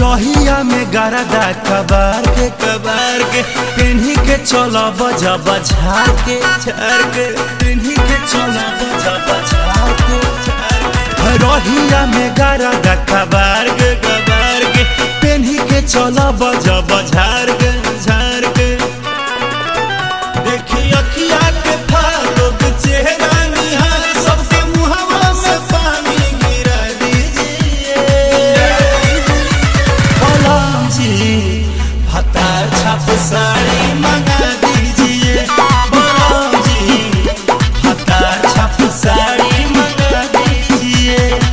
रहिया में गरदा कबार के कबार के पेन्ही के चलो बजा बझार के झार के पेन्ही के चलो बजा बझार के झार के रहिया में गरदा कबार के कबार के पेन्ही के चलो बजा बझार के झार के देखी अखिया के फालो के चेहरा निहार सबके मुहवा में पानी गिरा दीजिए बलराम जी भतार छाप साड़ी मंगा दीजिए बलराम जी भतार छाप साड़ी मंगा दीजिए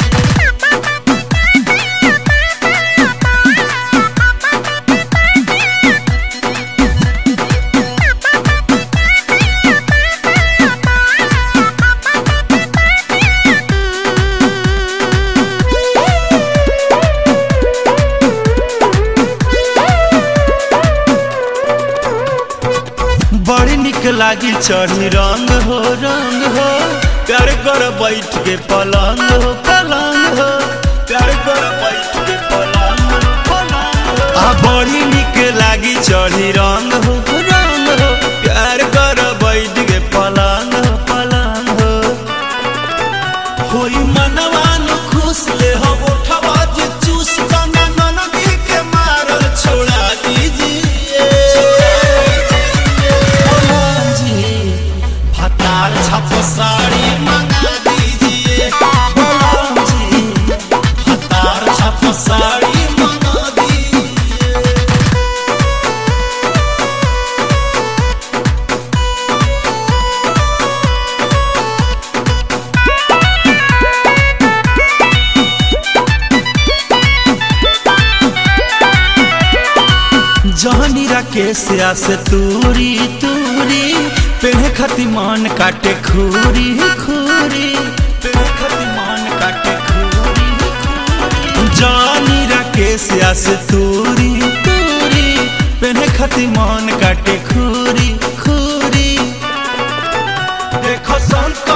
बड़ी निक लागी चढ़ी रंग हो रंग हो प्यार कर बैठ के पलंग हो पलंग हो प्यार कर बैठ के पलंग हो पलंग हो आ बड़ी निक लागी चढ़ी रंग हो रंग हो प्यार कर बैठ के पलंग हो पलंग हो होई मनवान खुश ले हो उठवा जे चूस गाना ननदी के मारल छोड़ा दीजिए बलराम जी भतार छप साड़ी मंगा दीजिए बलराम जी भतार छप साड़ी मंगा दीजिए जहनी राकेश से तूरी तूरी पेहे खती मान काटे खूरी खूरी पेहे खती मान काटे खूरी खूरी जहनी राकेश से तूरी तूरी पेहे खती मान काटे खूरी खूरी देखो संत